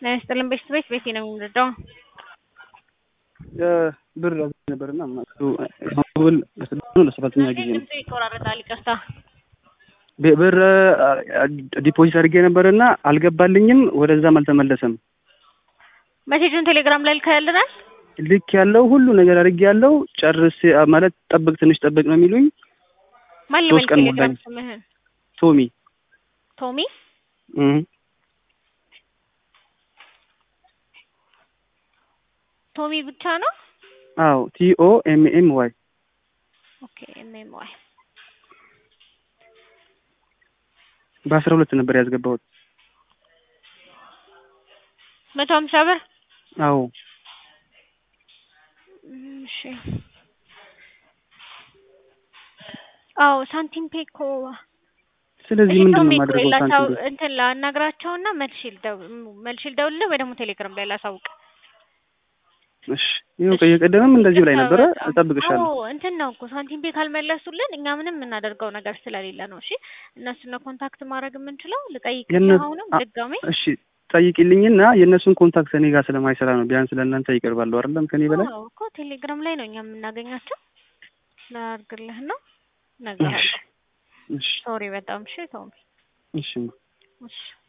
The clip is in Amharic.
ጤና ይስጥልን ቤተሰቦች ቤቴ ነው የምንረዳው። ብር ነበርና ማብል ለሰባተኛ ጊዜ ነው ድምፁ ይቆራረጣል፣ ይቅርታ። ብር ዲፖዚት አድርጌ ነበርና አልገባልኝም፣ ወደዛም አልተመለሰም። መሴጁን ቴሌግራም ላይ ልከልናል። ልክ ያለው ሁሉ ነገር አድርጌ ያለው ጨርስ ማለት ጠብቅ፣ ትንሽ ጠብቅ ነው የሚሉኝ። ማን ሶስት ልበል ቀን ቴሌግራም ሞላኝ። ስምህን? ቶሚ ቶሚ እህ ቶሚ ብቻ ነው። አዎ ቲ ኦ ኤም ኤም ዋይ ኦኬ ኤምኤም ዋይ በአስራ ሁለት ነበር ያስገባሁት። መቶ ሀምሳ ብር አዎ እሺ። አዎ ሳንቲም ፔ እኮ ስለዚህ እሺ ምንድን ነው ቶሚ የማደርገው? ላሳው ሳንቲም እንትን ላናግራቸውና መልሼ ልደው መልሼ ልደውልልህ ወይ ደግሞ ቴሌግራም ላይ ላሳውቅ። እሺ ይኸው ከየቀደምም እንደዚህ ላይ ነበረ። በጣም እጠብቅሻለሁ። አዎ እንትን ነው እኮ ሳንቲም ፔ ካልመለሱልን እኛ ምንም የምናደርገው ነገር ስለሌለ ነው። እሺ እነሱን ነው ኮንታክት ማድረግ የምንችለው። ልጠይቅልህ የነ- አሁንም አ- ድጋሜ እሺ ጠይቂልኝና የእነሱን ኮንታክት እኔ ጋር ስለማይሰራ ነው። ቢያንስ ለእናንተ ይቀርባለሁ አይደለም ከኔ በላይ አዎ እኮ ቴሌግራም ላይ ነው እኛ የምናገኛቸው። ላድርግልህ ነው እሺ እነግርሃለሁ። እሺ ሶሪ በጣም እሺ ቶሚ እሺ እሺ